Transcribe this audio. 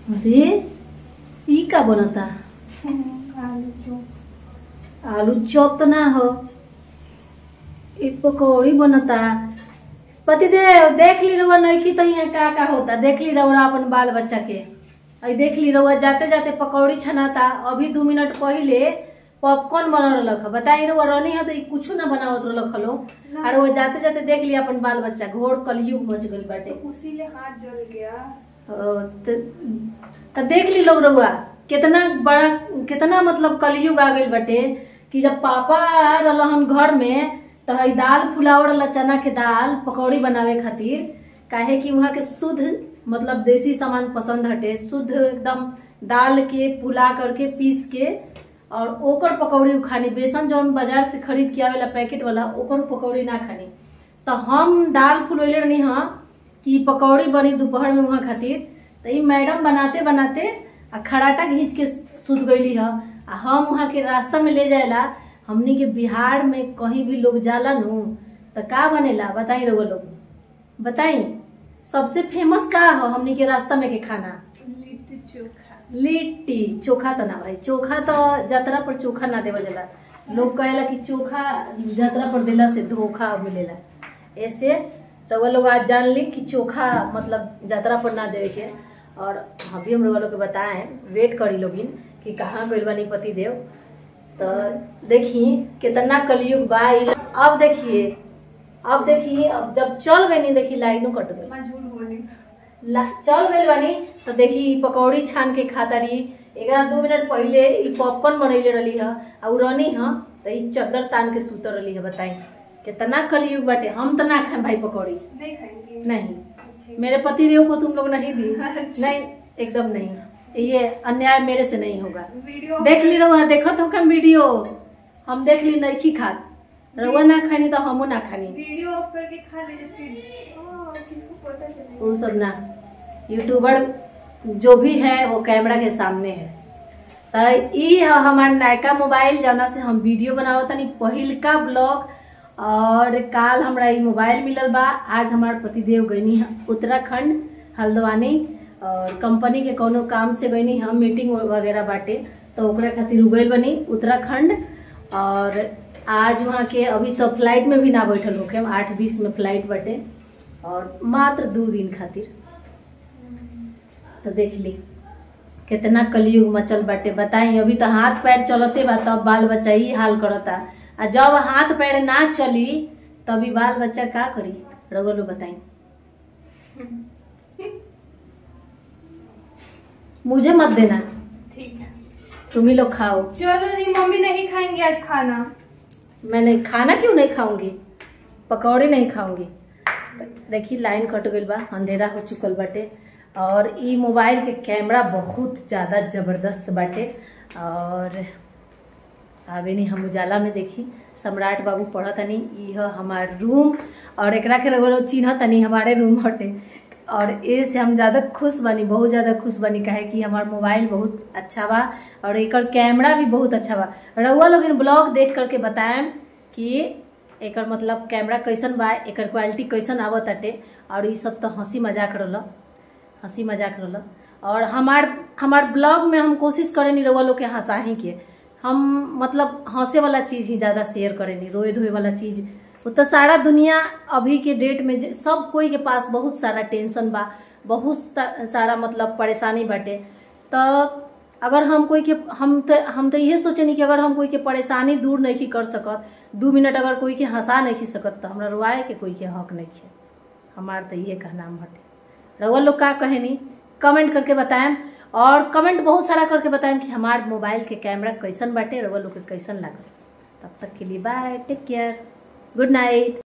अरे ई का बनता आलू चॉप आलू चॉप तो ना हो ई पकौड़ी बनता पति देव देख ली रहुआ नइखी तो यहाँ का का होता देख ली रहुआ अपन बाल बच्चा के अई देख ली रहुआ जाते जाते पकौड़ी छनाता अभी दू मिनट पहिले पॉपकॉर्न बना रहलक ह बताई रहुआ रहनी है तो ई कुछ ना बनावत रहलक हलो और वो जाते जाते देख लिया अपन बाल बच्चा घोर कलयुग मच गइल बाटे तो उसी ले हाथ जल गया ओ, त त देख ली लोग रउआ कितना बड़ा कितना मतलब कलयुग आ गइल बाटे कि जब पापा रहलन घर में त हई दाल फुलावल रहला चना के दाल पकौड़ी बनावे खातिर काहे कि वहाँ के शुद्ध मतलब देसी सामान पसंद हटे शुद्ध एकदम दाल के फुला करके पीस के और ओकर पकौड़ी खानी बेसन जौन बाजार से खरीद के आवेला पैकेट वाला ओकर पकौड़ी ना खानी तो हम दाल फुलैले रहनी हाँ कि पकौड़ी बनी दोपहर में वहाँ खातिर तो ई मैडम बनाते बनाते आ खराटा घींच के सुत गईली ह आ हम वहाँ के रास्ता में ले जाएला हमनी के बिहार में कहीं भी लोग जाला नु तो का बनेला बताई रउआ लोग बताई सबसे फेमस का हो हमनी के रास्ता में के खाना लिट्टी चोखा लिट्टी चोखा तो ना भाई चोखा तो यात्रा पर चोखा ना देवल जाला लोग कहेला कि चोखा यात्रा पर देला से धोखा मिलेला ऐसे रउआ लोग आज जान ली कि चोखा मतलब यात्रा पर ना देवे के और अभी हम रउआ लोग के बताएं वेट करी लोगिन कि कहाँ गइल बानी पति देव तो देखी कितना कलयुग बा ई अब देखिए अब देखिए अब जब चल गई नहीं देखी लाइनों कट गई मैं झूठ बोली ला- चल गइल बानी तो देखी ई पकौड़ी छान के खाता रही एकरा दू मिनट पहिले ई पॉपकॉर्न बनैले रहली ह आ उ रहनी ह तो ई चद्दर तान के सुत रहली ह बताई कितना कलयुग बाटे हम तो ना खाएं भाई पकौड़ी नहीं खाएंगे नहीं मेरे पति देव को तुम लोग नहीं दी अच्छा। नहीं एकदम नहीं ये अन्याय मेरे से नहीं होगा वीडियो देख ली रहुआ देखत हो हम वीडियो हम देख ली नहीं खात रहुआ ना खानी तो हमू ना खानी वीडियो ऑफ करके खा लेते फिर ओ, किसको पता चलेगा वो सब ना यूट्यूबर जो भी है वो कैमरा के सामने है तो ई ह हमार नयका मोबाइल जौना से हम वीडियो बनावत तनी पहिलका ब्लॉग और काल हमरा ई मोबाइल मिलल बा आज हमार पतिदेव गईनी ह उत्तराखंड हल्द्वानी और कंपनी के कोनो काम से गईनी हम मीटिंग वगैरह बाटे तो ओकरा खातिर उ गइल बनी उत्तराखंड और आज वहाँ के अभी तो फ्लाइट में भी ना बैठल होके हम आठ बीस में फ्लाइट बाटे और मात्र दू दिन खातिर तो देख ली कितना कलयुग मचल बाटे बताई अभी तो हाथ पैर चलते बा तब बाल बच्चा ही हाल करता आ जब हाथ पैर ना चली तभी बाल बच्चा का करी रगलो बताई मुझे मत देना ठीक है तुम ही लोग खाओ चलो जी मम्मी नहीं खाएंगे आज खाना मैंने खाना क्यों नहीं खाऊंगी पकौड़े नहीं खाऊंगी देखी लाइन कट गई बा अंधेरा हो चुकल बाटे और ई मोबाइल के कैमरा बहुत ज़्यादा ज़बरदस्त बाटे और आगे नहीं हम उजाला में देखी सम्राट बाबू पढ़ तनी ई ह हमार रूम और एकरा के रगो चिन्ह तनी हमारे रूम हटे और ए से हम ज़्यादा खुश बनी बहुत ज़्यादा खुश बनी काहे कि हमार मोबाइल बहुत अच्छा बा और एकर कैमरा भी बहुत अच्छा बा रउआ लोग ब्लॉग देख करके बताएम कि एकर मतलब कैमरा कैसन बा एकर क्वालिटी कैसन आवत अटे और ई सब तो हंसी मजाक रहल हंसी मजाक रहल और हमार हमार ब्लॉग में हम कोशिश करेनी रउआ लोग के हंसाही के हम मतलब हंसे वाला चीज़ ही ज़्यादा शेयर करेनी रोए धोए वाला चीज़ वो तो सारा दुनिया अभी के डेट में जे- सब कोई के पास बहुत सारा टेंशन बा बहुत सा- सारा मतलब परेशानी बाटे तो अगर हम कोई के हम तो हम तो इहे सोचेनी कि अगर हम कोई के परेशानी दूर नहीं कर सकत दू मिनट अगर कोई के हंसा नहीं सकत तो हमरा रुआए के कोई के हक नहीं है हमार तो इहे कहना हटे रउआ लोग का कहेनी कमेंट करके बताएम और कमेंट बहुत सारा करके बताएम कि हमार मोबाइल के कैमरा कैसन बाटे रउआ लोग के कैसन लागल तब तक के लिए bye take care good night